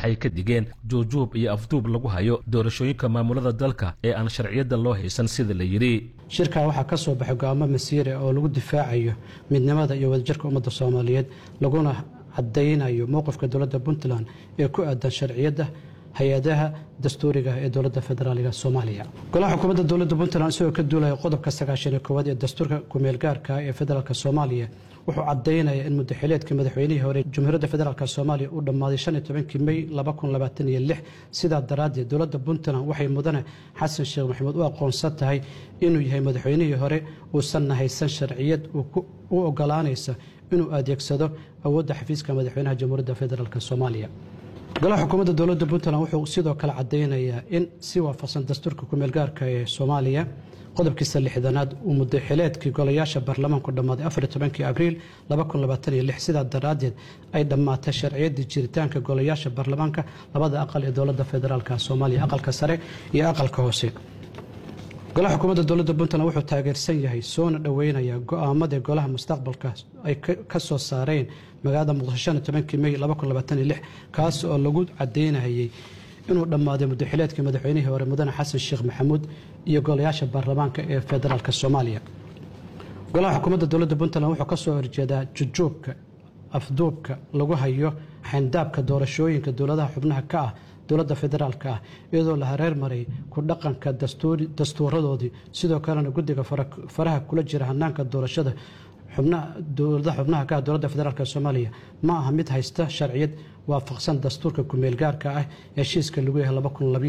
waxay ka digeen juujuub iyo afduub lagu hayo doorashooyinka maamulada dalka ee aan sharciyadda loo haysan sida la yidhi shirkaa waxaa ka soo baxay go-aamo masiire oo lagu difaacayo midnimada iyo wadajirka ummadda soomaaliyeed laguna cadaynayo mowqifka dowladda puntland ee ku aadan sharciyadda hay-adaha dastuuriga ee dowladda federaaliga soomaaliya golaha xukuumadda dowladda puntland isagoo ka duulaya qodobka sagaashaniyo koowaad ee dastuurka kumeelgaarka ee federaalk soomaaliya wuxuu cadaynaya in mudaxileedka madaxweynihii hore jamhuuriyadda federaalk soomaaliya uu dhammaaday shan iyo tobankii mey laba kun labaatan iyo lix sidaa daraaddeed dowladda puntland waxay mudane xasan sheekh maxamuud u aqoonsan tahay inuu yahay madaxweynihii hore uusanna haysan sharciyad u ogolaanaysa inuu adeegsado awoodda xafiiska madaxweynaha jamhuuriyadda federaalk soomaaliya golaha xukuumadda dowladda puntland wuxuu sidoo kale cadaynayaa in si waafaqsan dastuurka kumeelgaarka ee soomaaliya qodobkiisa lixdanaad uu mudaxileedkii golayaasha baarlamaanku dhammaaday afariyo tobankii abriil laba kun labaatan iyo lix sidaa daraaddeed ay dhammaatay sharciyaddii jiritaanka golayaasha baarlamaanka labada aqal ee dowladda federaalk soomaaliya aqalka sare iyo aqalka hoose golaha xukuumadda dowladda puntland wuxuu taageersan yahay soona dhoweynaya go-aamadii golaha mustaqbalka ay ka soo saareen magaalada muqdisho shan iyo tobankii mey laba kun labaatan iyo lix kaas oo lagu cadaynayay inuu dhammaaday mudaxileedkii madaxweynihii hore mudane xasan sheekh maxamuud iyo golayaasha baarlamaanka ee federaalk soomaaliya golaha xukuumadda dowladda puntland wuxuu ka soo horjeedaa jujuubka afduubka lagu hayo xayndaabka doorashooyinka dowladaha xubnaha ka ah dowladda federaalk ah iyadoo la hareer maray ku dhaqanka dastuuradoodii sidoo kalena guddiga faraha kula jira hanaanka doorashada dowladaha xubnaha ka ah dowladda federaalk soomaaliya ma aha mid haysta sharciyad waafaqsan dastuurka kumeelgaarka ah ee heshiiska lagu yahay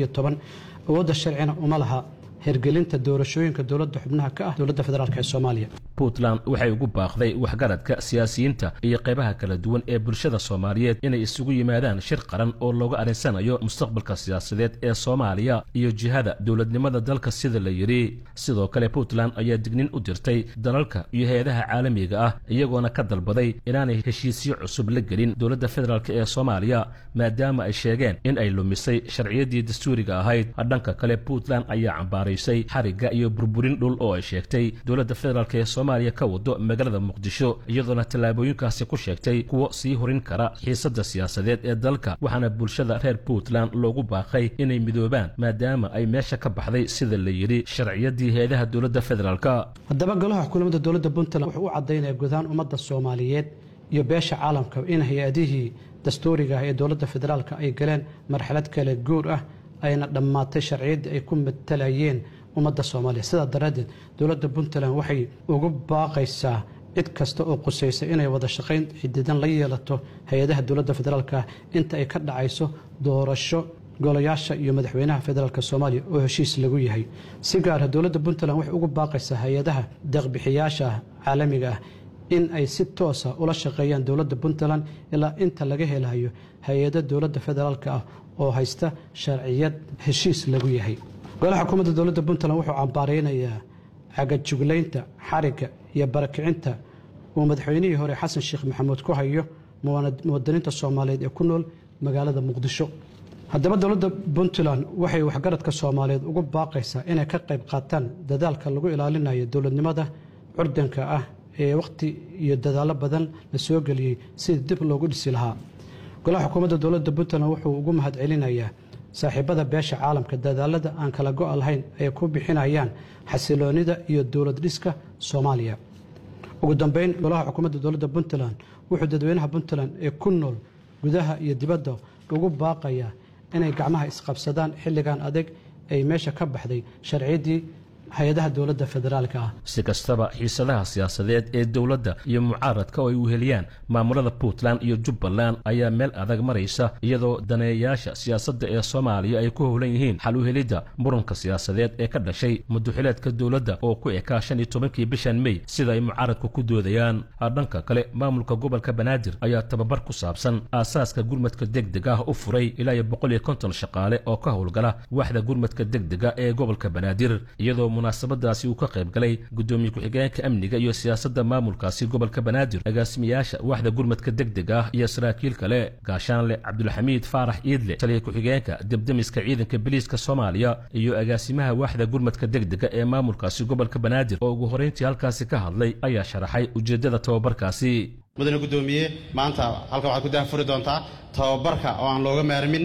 awoodda sharcina uma laha hergelinta doorashooyinka dowladda xubnaha ka ah dowladda federaalk ee soomaaliya puntland waxay ugu baaqday waxgaradka siyaasiyiinta iyo qaybaha kala duwan ee bulshada soomaaliyeed inay isugu yimaadaan shir qaran oo looga arinsanayo mustaqbalka siyaasadeed ee soomaaliya iyo jihada dowladnimada dalka sida la yidhi sidoo kale puntland ayaa dignin u dirtay dalalka iyo hay-adaha caalamiga ah iyagoona ka dalbaday inaanay heshiisyo cusub la gelin dowladda federaalk ee soomaaliya maadaama ay sheegeen in ay lumisay sharciyaddii dastuuriga ahayd dhanka kale puntland ayaa cambaaraysay xarigga iyo burburin dhul oo ay sheegtay dowladda federaalk ee soomaaliya ka wado magaalada muqdisho iyadoona tallaabooyinkaasi ku sheegtay kuwo sii horin kara xiisadda siyaasadeed ee dalka waxaana bulshada reer puntland loogu baaqay inay midoobaan maadaama ay meesha ka baxday sida la yidhi sharciyaddii hay-adaha dowladda federaalk haddaba golaha xukuumadda dowladda puntland wuxuu u cadaynaya gudahaan ummadda soomaaliyeed iyo beesha caalamka in hay-adihii dastuuriga ah ee dowladda federaalk ay galeen marxalad kale guur ah ayna dhammaatay sharciyaddii ay ku matalayeen ummadda soomaaliya sidaa daraaddeed dowladda puntland waxay ugu baaqaysaa cid kasta oo qusaysa inay wada shaqayn xididan la yeelato hay-adaha dowladda federaalk ah inta ay ka dhacayso doorasho golayaasha iyo madaxweynaha federaalk soomaaliya oo heshiis lagu yahay si gaara dowladda puntland waxay ugu baaqaysaa hay-adaha deeqbixiyaasha caalamiga ah in ay si toosa ula shaqeeyaan dowladda puntland ilaa inta laga helayo hay-ada dowladda federaalk ah oo haysta sharciyad heshiis lagu yahay golaha xukuumadda dowladda puntland wuxuu cambaareynayaa cagajuglaynta xarigga iyo barakicinta uu madaxweynihii hore xasan sheekh maxamuud ku hayo muwadiniinta soomaaliyeed ee ku nool magaalada muqdisho haddaba dowladda puntland waxay waxgaradka soomaaliyeed ugu baaqaysaa inay ka qayb qaataan dadaalka lagu ilaalinayo dowladnimada curdanka ah ee wakhti iyo dadaallo badan la soo geliyey sidii dib loogu dhisi lahaa golaha xukuumadda dowladda puntland wuxuu ugu mahadcelinayaa saaxiibada beesha caalamka dadaalada aan kala go' lahayn ay ku bixinayaan xasiloonida iyo dowlad dhiska soomaaliya ugu dambeyn golaha xukuumadda dowladda puntland wuxuu dadweynaha puntland ee ku nool gudaha iyo dibadda ugu baaqayaa inay gacmaha isqabsadaan xilligan adeeg ay meesha ka baxday sharciyaddii hay-adaha dowladda federaalka ah si kastaba xiisadaha siyaasadeed ee dowladda iyo mucaaradka oo ay uheliyaan maamulada puntland iyo jubbaland ayaa meel adag maraysa iyadoo daneeyayaasha siyaasadda ee soomaaliya ay ku howlan yihiin xal uhelidda muranka siyaasadeed ee ka dhashay muduxileedka dowladda oo ku ekaa shan iyo tobankii bishan mey sida ay mucaaradku ku doodayaan dhanka kale maamulka gobolka banaadir ayaa tababar ku saabsan aasaaska gurmadka degdeg ah u furay ilaa iyo boqol iyo konton shaqaale oo ka howlgala waaxda gurmadka degdega ee gobolka banaadir iyadoo munaasabadaasi uu ka qayb galay gudoomiye ku-xigeenka amniga iyo siyaasadda maamulkaasi gobolka banaadir agaasimayaasha waaxda gurmadka degdeg ah iyo saraakiil kale gaashaanle cabdulxamiid faarax iidle taliya ku-xigeenka debdemiska ciidanka biliiska soomaaliya iyo agaasimaha waaxda gurmadka degdega ee maamulkaasi gobolka banaadir oo ugu horrayntii halkaasi ka hadlay ayaa sharaxay ujeeddada tababarkaasi mudane gudoomiye maanta halkan waxaad ku dahafuri doontaa tababarka oo aan looga maarmin